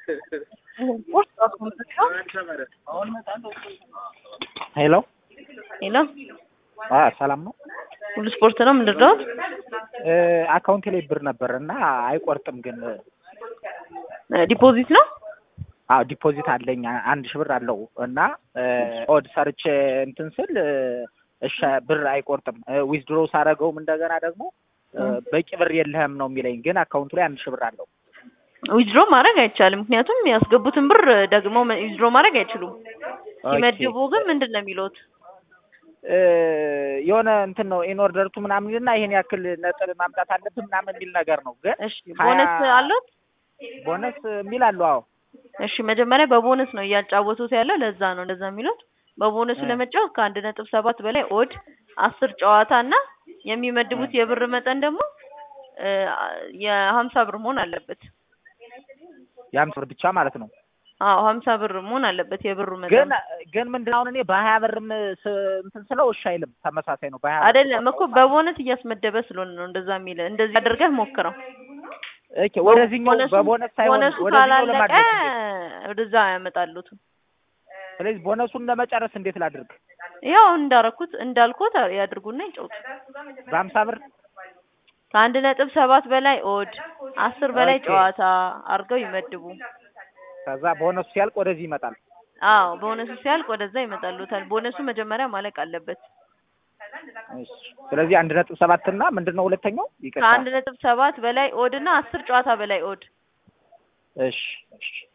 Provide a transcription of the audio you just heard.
ሄሎ ሄሎ አ ሰላም ነው። ሁሉ ስፖርት ነው ምንድን ነው? አካውንቴ ላይ ብር ነበር እና አይቆርጥም ግን ዲፖዚት ነው። አዎ ዲፖዚት አለኝ አንድ ሺህ ብር አለው እና ኦድ ሰርቼ እንትን ስል እሺ ብር አይቆርጥም። ዊዝድሮ ሳረገውም እንደገና ደግሞ በቂ ብር የለህም ነው የሚለኝ፣ ግን አካውንቱ ላይ አንድ ሺህ ብር አለው። ዊዝድሮ ማድረግ አይቻልም። ምክንያቱም ያስገቡትን ብር ደግሞ ዊዝድሮ ማድረግ አይችሉም። ሲመድቡ ግን ምንድን ነው የሚሉት? የሆነ እንትን ነው ኢንኦርደርቱ ምናምን እና ይሄን ያክል ነጥብ ማምጣት አለብህ ምናምን የሚል ነገር ነው። ግን እሺ ቦነስ አሉት? ቦነስ የሚል አለው። አዎ እሺ መጀመሪያ በቦነስ ነው እያጫወቱት ያለው። ለዛ ነው እንደዛ የሚሉት። በቦነሱ ለመጫወት ከአንድ ነጥብ ሰባት በላይ ኦድ አስር ጨዋታ እና የሚመድቡት የብር መጠን ደግሞ የሀምሳ ብር መሆን አለበት። የሀምሳ ብር ብቻ ማለት ነው። አዎ ሀምሳ ብር መሆን አለበት የብሩ መጠን። ግን ግን ምንድን አሁን እኔ በሀያ ብርም እንትን ስለው እሺ አይልም። ተመሳሳይ ነው። በሀያ አይደለም እኮ በቦነስ እያስመደበ ስለሆነ ነው እንደዛ የሚል። እንደዚህ አድርገህ ሞክረው። ኦኬ ወደዚህኛው በቦነስ ሳይሆን ቦነሱ ወደዚህኛው ካላለቀ ለማድረግ ወደዛ ያመጣሉት። ስለዚህ ቦነሱን ለመጨረስ እንዴት ላድርግ? ያው እንዳረኩት እንዳልኩት ያድርጉና ይጫወቱ። በሀምሳ ብር ከአንድ ነጥብ ሰባት በላይ ኦድ አስር በላይ ኦኬ። ጨዋታ አድርገው ይመድቡ። ከዛ ቦነሱ ሲያልቅ ወደዚህ ይመጣል። አዎ ቦነሱ ሲያልቅ ወደዛ ይመጣሉታል። ቦነሱ መጀመሪያ ማለቅ አለበት። እሺ። ስለዚህ አንድ ነጥብ ሰባት እና ምንድን ነው ሁለተኛው? ይቅርታ። ከአንድ ነጥብ ሰባት በላይ ኦድ እና አስር ጨዋታ በላይ ኦድ እሺ እሺ